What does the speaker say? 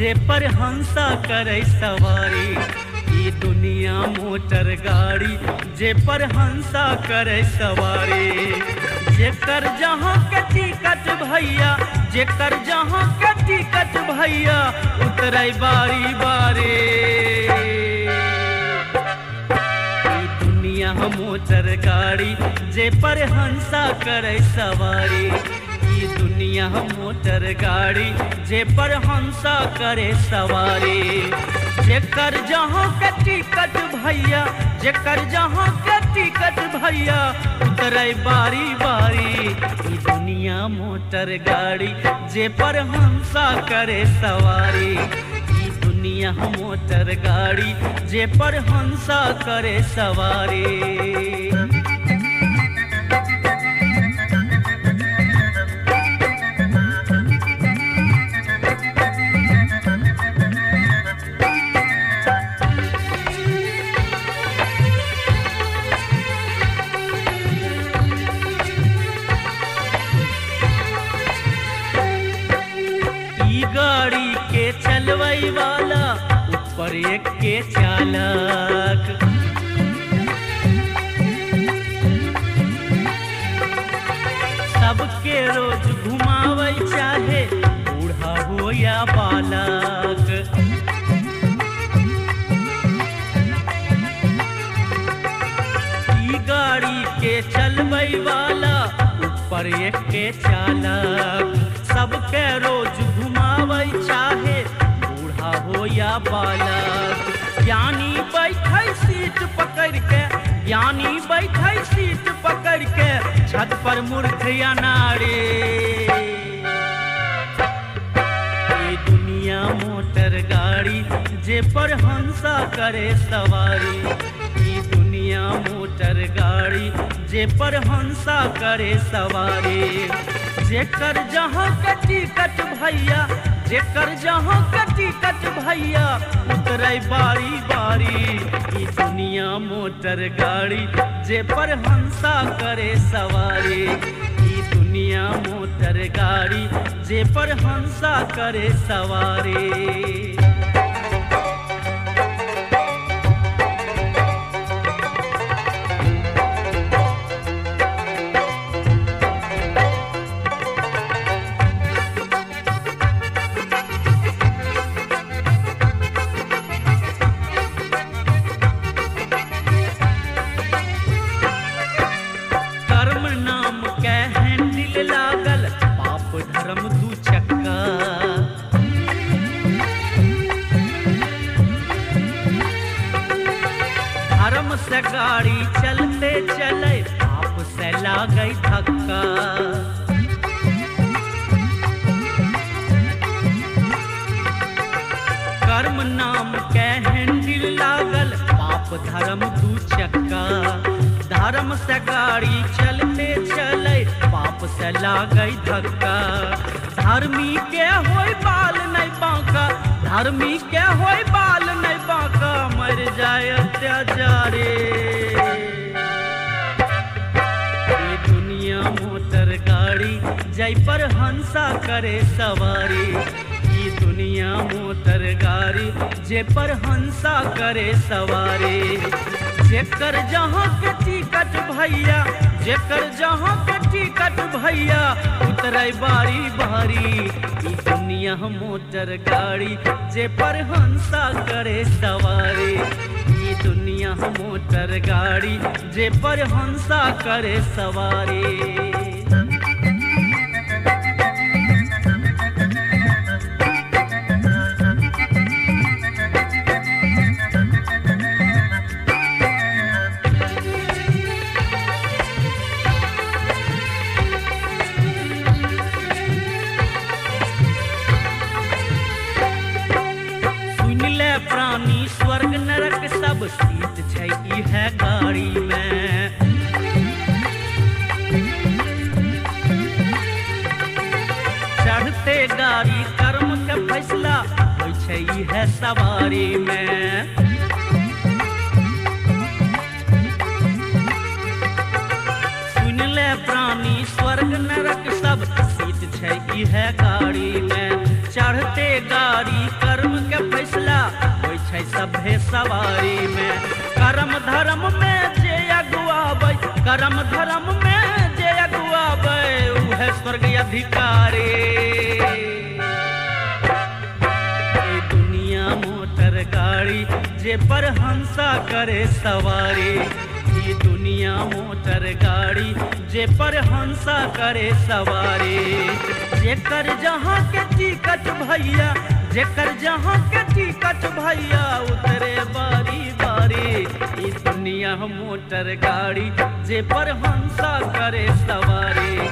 जे पर हंसा करे सवारी ई दुनिया मोटर गाड़ी जे पर हंसा करे सवारी जेकर जहाँ के टिकट भैया जेकर जहाँ के टिकट भैया उतरे बारी बारी ई दुनिया मोटर गाड़ी जे पर हंसा करे सवारी ई दुनिया मोटर गाड़ी जे पर हंसा करे सवारी जेकर जहाँ के टिकट भैया जेकर जहाँ के टिकट भैया उतरे बारी बारी ई दुनिया मोटर गाड़ी जे पर हंसा करे सवारी ई दुनिया मोटर गाड़ी जे पर हंसा करे सवारी ई गाड़ी के चलवई वाला ऊपर एक के चालक सबके रोज घुमावे चाहे बूढ़ा हो या बालक ई गाड़ी के चलवई वाला ऊपर एक के चालक सबके रोज घुमावे चाहे बूढ़ा हो या बालक ज्ञानी बैठे सीट पकड़ के ज्ञानी बैठे सीट पकड़ के छत पर मूर्ख या नारी ये दुनिया मोटर गाड़ी जे पर हंसा करे सवारी ये दुनिया मोटर गाड़ी जे पर हंसा करे सवारी जेकर जहाँ के टिकट भैया जेकर जहाँ के टिकट भैया उतरे बारी बारी ई दुनिया मोटर गाड़ी जे पर हंसा करे सवारी ई दुनिया मोटर गाड़ी जे पर हंसा करे सवारी कर्म नाम के हैंडिल लागल पाप धर्म दू चक्का धर्म से गाड़ी चलते चले पाप से लागई धक्का कर्म नाम के हैंडिल लागल पाप धर्म दू चक्का धर्म से गाड़ी चलते चले पाप से लागई धक्का धर्मी के होय बाल नहीं बांका धर्मी के होय बाल नहीं बांका मर जाए अत्याचारी ये दुनिया मोटर गाड़ी जय पर हंसा करे सवारी ये दुनिया मोटर गाड़ी जे पर हंसा करे सवारी जेकर जहाँ के टिकट भैया जेकर जहाँ के टिकट भैया उतरे बारी बारी ई दुनिया मोटर गाड़ी जे पर हंसा करे सवारी ई दुनिया मोटर गाड़ी जे पर हंसा करे सवारी सुन ले प्राणी स्वर्ग नरक सब सीत छै इहे गाड़ी में चढ़ते गाड़ी कर्म के फैसला होइ छै इहे सवारी में सुन ले प्राणी स्वर्ग नरक सब सीत छै इहे गाड़ी में चढ़ते गाड़ी कर्म के फैसला होइ छै सभे सवारी में कर्म धर्म में जे अगुआबै कर्म धर्म में जे अगुआबै उहे स्वर्ग अधिकारी ई दुनिया मोटर गाड़ी जे पर हंसा करे सवारी ई दुनिया मोटर गाड़ी जे पर हंसा करे सवारी जेकर जहाँ के टिकट भैया जेकर जहाँ के टिकट भैया उतरे बारी बारी ई दुनिया मोटर गाड़ी जे पर हंसा करे सवारी